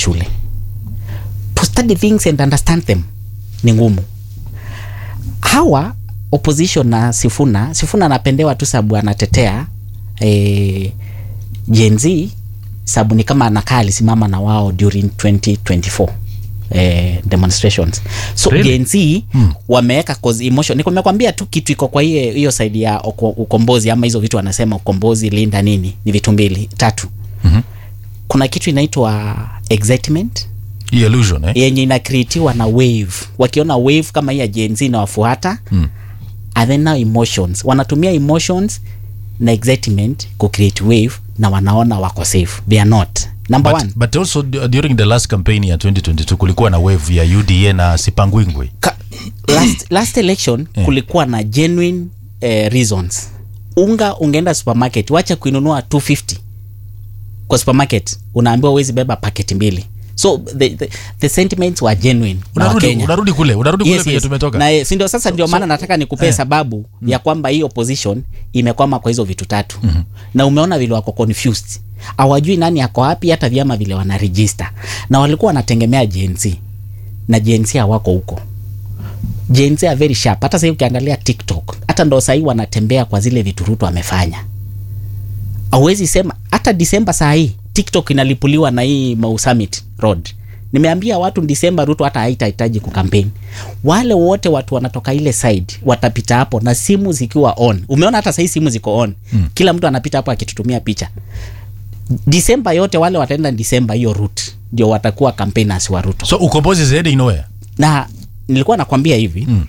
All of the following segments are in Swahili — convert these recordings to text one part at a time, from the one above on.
shule to study things and understand them ni ngumu hawa opposition na sifuna sifuna anapendewa tu sababu anatetea eh, Gen Z sababu ni kama anakaa alisimama na wao during 2024 eh, demonstrations so Really? Gen Z hmm. wameweka cause emotion Niko- nimekwambia tu kitu iko kwa hiyo hiyo side ya uko- ukombozi ama hizo vitu wanasema ukombozi linda nini ni vitu mbili tatu Mhm. kuna kitu inaitwa excitement Hii illusion eh? yenye inakreatiwa na wave wakiona wave kama hii ya Gen Z inawafuata Mm. and then now emotions wanatumia emotions na excitement ku create wave na wanaona wako safe they are not number one But, but also du- during the last campaign ya 2022 kulikuwa na wave ya UDA na Sipangwingwi. Ka, last, last election Eh. kulikuwa na genuine eh, reasons unga ungeenda supermarket wacha kuinunua 250 kwa supermarket unaambiwa uwezi beba paketi mbili so the, the, the sentiments were genuine na Unarudi, Wakenya. unarudi kule, unarudi kule Yes, penye yes. tumetoka. na eh, si ndio sasa ndio so- maana nataka nikupee eh. sababu ya kwamba hii opposition imekwama kwa hizo vitu tatu na umeona vile wako confused hawajui nani ako wapi hata vyama vile wana register na walikuwa wanategemea Gen Z na Gen Z hawako huko Gen Z are very sharp hata sasa ukiangalia TikTok hata ndo sahii wanatembea kwa zile vitu Ruto amefanya hauwezi sema hata Disemba saa hii TikTok inalipuliwa na hii Mau Summit Road. Nimeambia watu Disemba Ruto hata haitahitaji kukampeni. Wale wote watu wanatoka ile side watapita hapo na simu zikiwa on. Umeona hata sahii simu ziko on. Mm. Kila mtu anapita hapo akitutumia picha. Disemba yote wale wataenda Disemba hiyo route ndio watakuwa campaigners wa Ruto. So ukombozi is heading nowhere. Na nilikuwa nakwambia hivi Mm.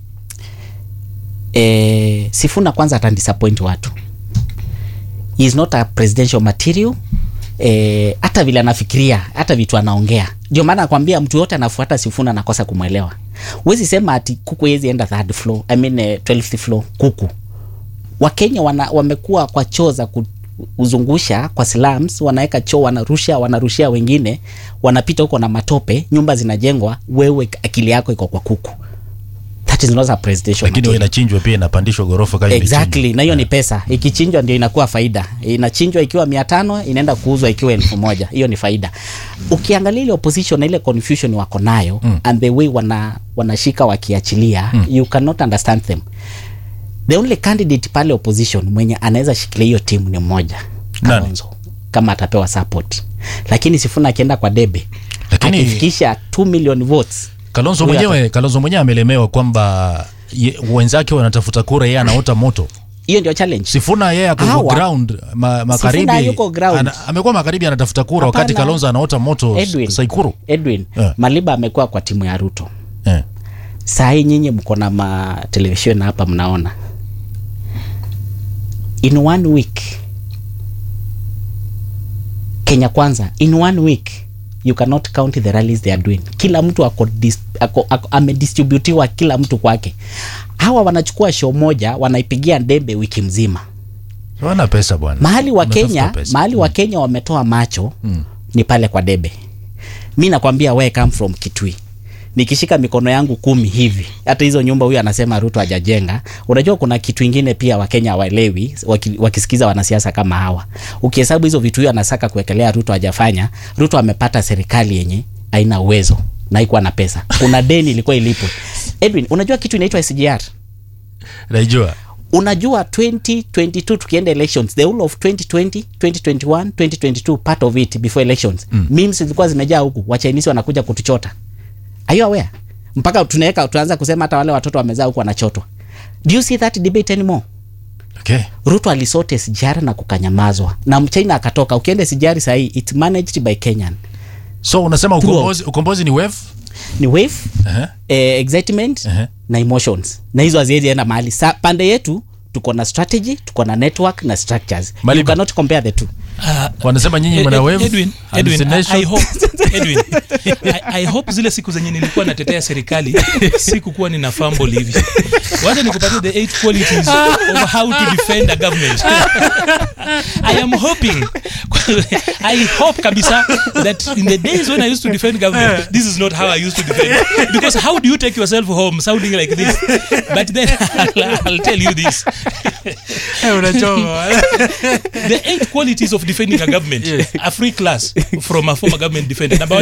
eh, Sifuna kwanza atandisappoint watu. He is not a presidential material eh, hata vile anafikiria hata vitu anaongea ndio maana nakwambia mtu yote anafuata Sifuna anakosa kumwelewa. Huwezi sema ati kuku hezi enda third floor, I mean eh, 12th floor kuku. Wakenya wana, wamekuwa kwa choo za kuzungusha kwa slums, wanaweka choo, wanarusha wanarushia wengine, wanapita huko na matope, nyumba zinajengwa, wewe akili yako iko kwa kuku. That is not a presidential Lakini material. inachinjwa pia inapandishwa ghorofa kama Exactly, na hiyo ni pesa. Ikichinjwa ndio inakuwa faida. Inachinjwa ikiwa mia tano inaenda kuuzwa ikiwa elfu moja hiyo ni faida. Ukiangalia ile opposition na ile confusion wako nayo Mm. and the way wana wanashika wakiachilia Mm. you cannot understand them. The only candidate pale opposition mwenye anaweza shikilia hiyo timu ni mmoja Nani? Kalonzo, kama atapewa support, lakini Sifuna akienda kwa debe Lakini- akifikisha 2 million votes Kalonzo Huyo mwenyewe Kalonzo mwenyewe amelemewa kwamba ye- wenzake wanatafuta kura, yeye anaota moto. hiyo ndio challenge. Sifuna yeye ako Hawa- ground ma, magharibi. Sifuna yuko ground. Ana, amekuwa magharibi anatafuta kura wakati Hapana. Kalonzo anaota moto Edwin. Saikuru. Edwin, Yeah. Maliba amekuwa kwa timu ya Ruto. Eh. saa hii nyinyi mko na ma television hapa mnaona in one week kenya kwanza in one week you cannot count the rallies they are doing kila mtu ako, dis, ako, ako amedistributiwa kila mtu kwake hawa wanachukua show moja wanaipigia ndembe wiki mzima Wana pesa bwana. mahali wa Wanatafuta Kenya pesa. mahali wa Kenya wametoa macho Mm. ni pale kwa debe. Mi nakwambia we come from Kitui, nikishika mikono yangu kumi hivi, hata hizo nyumba huyu anasema Ruto hajajenga. Unajua kuna kitu ingine pia Wakenya hawaelewi waki, wakisikiza wanasiasa kama hawa. Ukihesabu hizo vitu huyu anasaka kuwekelea Ruto hajafanya, Ruto amepata serikali yenye haina uwezo na haikuwa na pesa. Kuna deni ilikuwa ilipwe. Edwin, unajua kitu inaitwa SGR? Naijua. unajua 2022 tukienda elections the whole of 2020 2021 2022 part of it before elections mm. memes zilikuwa zimejaa huku wachinese wanakuja kutuchota are you aware mpaka tunaweka tuanza kusema hata wale watoto wamezaa huku wanachotwa do you see that debate anymore Okay. ruto alisote sijara na kukanyamazwa na mchina akatoka ukienda sijari sahii it's managed by kenyan So unasema Throughout. ukombozi, ukombozi ni wave? ni wave Uh-huh. eh, excitement Ehe. na emotions na hizo haziwezi enda mahali sa pande yetu tuko na strategy tuko na network na structures you Maliba. cannot compare the two Wanasema nyinyi Ed- mna Ed- wave. Edwin, Edwin, I, hallucination. I hope, Edwin, I, I hope zile siku zenye nilikuwa natetea serikali sikukuwa nina fumble hivi. Wacha nikupatie the eight qualities of how to defend a government. I am hoping, I hope kabisa that in the days when I used to defend government, this is not how I used to defend. Because how do you take yourself home sounding like this? But then I'll, I'll tell you this. the eight qualities of defending a government, a free class from a former government defender. Number one,